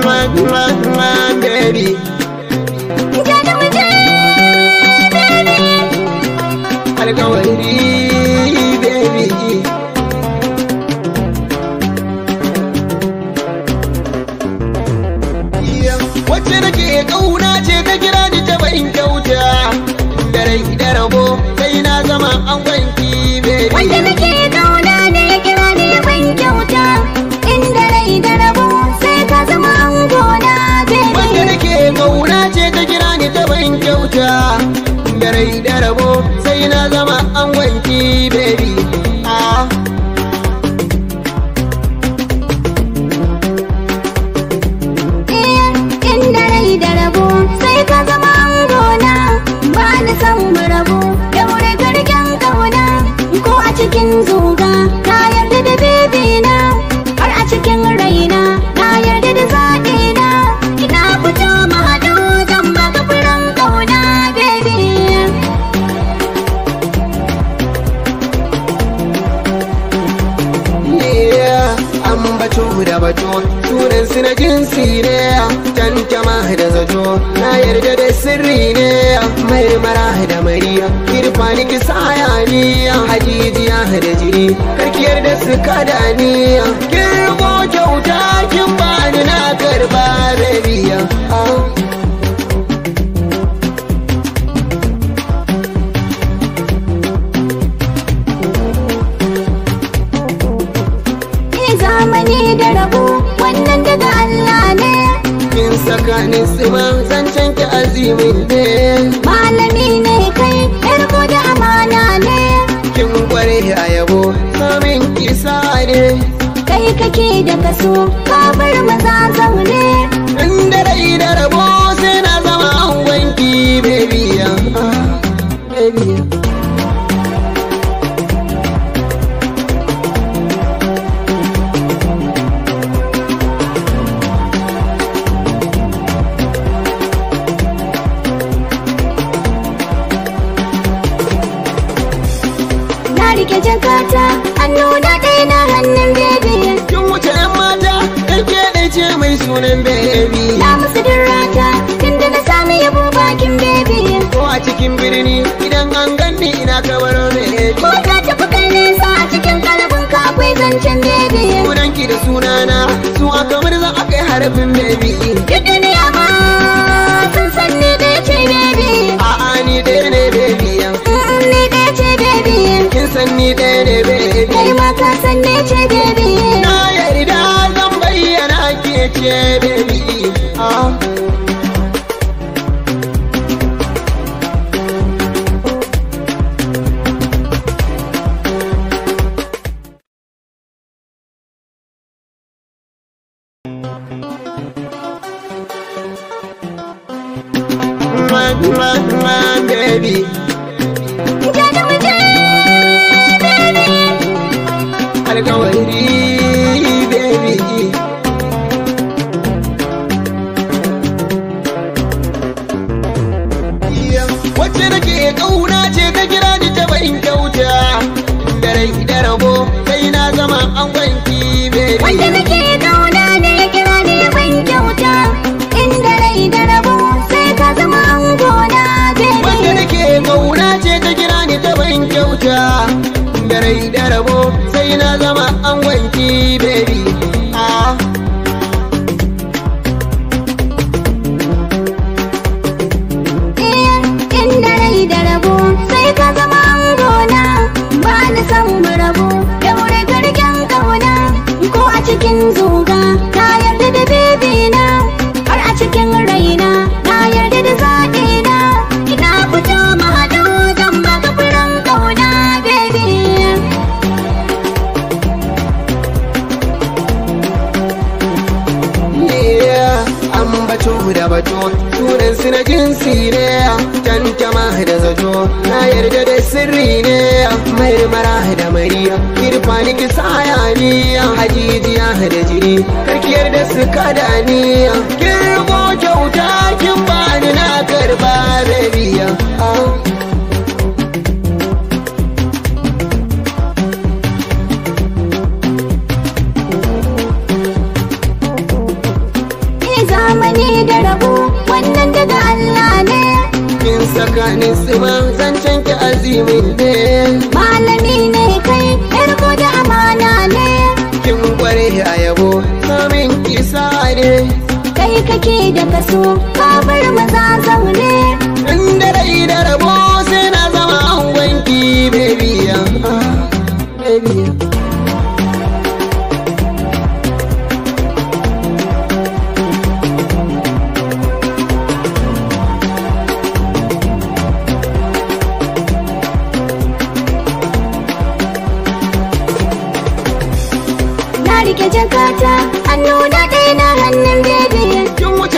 baby alkawari baby wacce nake kauna ce ta kira ni ta bayin kyauta da rai da rabo sai na zama an wanki baby Wanda nake kauna ne ya kira ni ya ban kyauta Inda rai da rabo sai ka zama angona wanda baby nake kauna ce ta kira ni ta bayin kyauta da rai da rabo sai na zama an wanki baby ah Eh, Inda rai da rabo sai ka zama angona Ba ni san mu rabu daure garken kauna Ko a cikin zuga na yarda da baby na Har a cikin raina na yarda da zaɓi na Ina fito mu haɗu zan baka furen kauna baby Yeah, an bato da bato sunan su na jinsi ne tantama da zato na yarda da sirri ne marmara da mariya kirfani ki sayaniya hajijiya da jiri karkiyar da su kada ni kirgo kyauta kin bani na karba rabiya ah. Ni zamani da rabo wannan daga Allah ne kin tsakanin su ma zancen ki azimin ne malami ne kai yarko da amana ne kin kware a yabo samin kisa ne kai kake da kaso ka bar maza zaune inda rai da rabo sai na zama an wanki baby ah, baby na rike jakata hannu na ɗaya na hannun bebe kin wuce yan mata dan ke ɗai ce mai sunan baby na musu dirrata tunda na sami yabo bakin bebe ko a cikin birni idan an ganni ina kamar baby ko ka tafi kai nesa a cikin kalabin ka akwai zancen bebe sunanki da sunana su aka murza aka yi harafin baby duk duniya ma sun san ni ɗaya ce bebe a'a ni ɗaya ne baby Mm, ni ɗaya ce bebe kin san ni ɗaya ne baby kai ma ka san ne ce bebe Na yarda zan bayyana ke ce baby ah. Man, man, man, baby Ja da mu je, bebe. alkawari baby wacce nake kauna ce ta kira ni ta bayin kyauta da rai da rabo sai na zama an wanki baby Wanda nake kauna ne ya kira ni ya ban kyauta Inda rai da rabo sai ka zama angona wanda baby nake kauna ce ta kira ni ta bayin kyauta da rai da rabo sai na zama an wanki baby ah. Eh, Inda rai da rabo sai ka zama angona Ba ni san mu rabu daure garken kauna Ko a cikin zuga na yarda da baby na Har a cikin raina na yarda da zaɓi na Ina fito mu haɗu zan baka furen kauna baby Yeah, an bato da bato sunan su na jinsi ne tantama da zato na yarda da sirri ne marmara da mariya kirfani ki sayaniya hajijiya da jiri karkiyar da su kada ni kirgo kyauta kin bani na karba rabiya ah. Ni tsakanin su ma zancen ki azimin ne malami ne kai yarko da amana ne kin kware a yabo samin kisa ne kai kake da kaso ka bar maza zaune inda rai da rabo sai na zama angonki baby ah, baby na rike jakata hannu na ɗaya na hannun bebe kin wuce